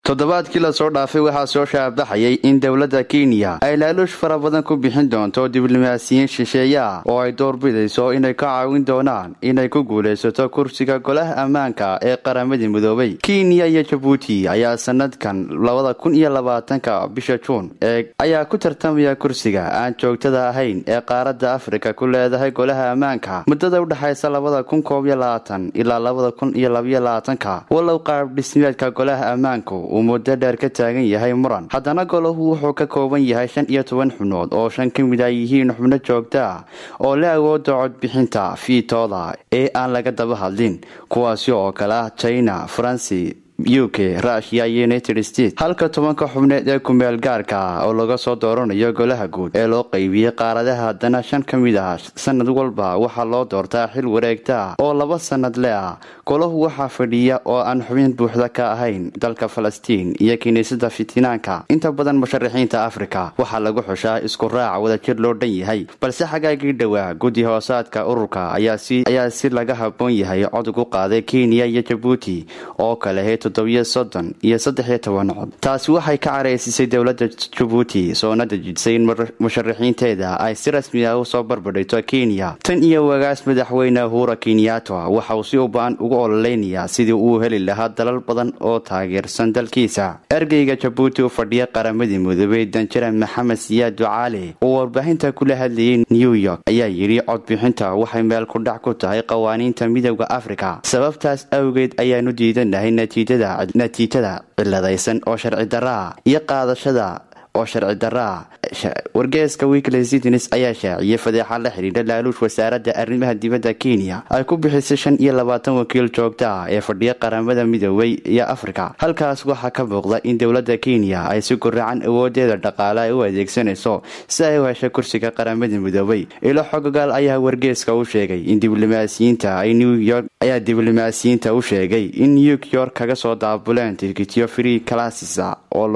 toddobaadkii lasoo dhaafay waxaa soo shaabaxayay in dowladda kenya ay laaluush fara badan ku bixin doonto diblomaasiyiin shisheeye ah oo ay doorbidayso inay ka caawin doonaan inay ku guulaysato kursiga golaha ammaanka ee qaramadii midoobay kenya iyo jabuuti ayaa sanadkan labada kun iyo labaatanka bisha juun ee ayaa ku tartamaya kursiga aan joogtada ahayn ee qaaradda afrika ku leedahay golaha ammaanka muddada udhexaysa labada kun koob iyo labaatan ilaa labada kun iyo labaiyo labaatanka walow qaab dhismeedka golaha ammaanku uu muddo dheer ka taagan yahay muran haddana golahu wuxuu ka kooban yahay shan iyo toban xubnood oo shan ka mid a yihiin xubno joogta ah oo la awooda codbixinta fiitooda ee aan laga daba hadlin kuwaasi oo kale ah china faransi u k rushia iyo united states halka tobanka xubneed ee kumeel gaarka ah oo laga soo dooranayo golaha guud ee loo qaybiyey qaaradaha haddana shan ka mid ah sanad walba waxaa loo doortaa xil wareegta ah oo laba sanad le ah golahu waxaa fadhiya oo aan xubin buuxda ka ahayn dalka falastiin iyo kiniisada fitinaanka inta badan musharaxiinta afrika waxaa lagu xushaa isku raac wadajir loo dhan yahay balse xagaagii dhowaa guddi hoosaadka ururka ayaa si laga haboon yahay cod ugu qaaday kenya iyo jabuuti oo kale toddobiyo soddon iyo saddexiyo toban cod taasi waxay ka caraysisay dowladda jabuuti soona dejisay in musharaxiinteeda ay si rasmi ah usoo barbadhigto kenya tan iyo wagaas madaxweyne uhura kenyatta waxa uu si uba-an ugu ololeynayaa sidii uu heli lahaa dalal badan oo taageersan dalkiisa ergeyga jabuuti u fadhiya qaramadii midoobey danjare maxamed siyaad ducaale oo warbaahinta kula hadlayay new york ayaa yidhi codbixinta waxay meel ku dhac ku tahay qawaaniinta midooda afrika sababtaas awgeed ayaanu diidanahay natiijada ciladaysan oo sharci daraa iyo qaadashada oo sharci daraa wargeeska weekly citines ayaa shaaciyay fadeexa la xidhiidha laaluush wasaaradda arrimaha dibadda kenya ay ku bixisay shan iyo labaatan wakiil joogta ah ee fadhiya qaramada midoobay iyo afrika halkaas waxaa ka muuqda in dowladda kenya ay si guracan awoodeeda dhaqaale ay u adeegsanayso si ay u hesho kursiga qaramada midoobay ilo xogogaal ayaa wargeeska u sheegay in diblomaasiyiinta ay new york ayaa diblomaasiyiinta u sheegay in new york kaga soo daabuleen tikityo free classes oo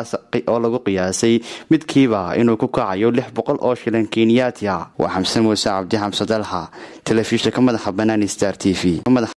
lagu qiyaasay midkiiba inuu ku kacayo lix boqol oo shilan kenyaati ah waa xamse muuse cabdi xamse dalxa telefishinka madaxa banaani star t v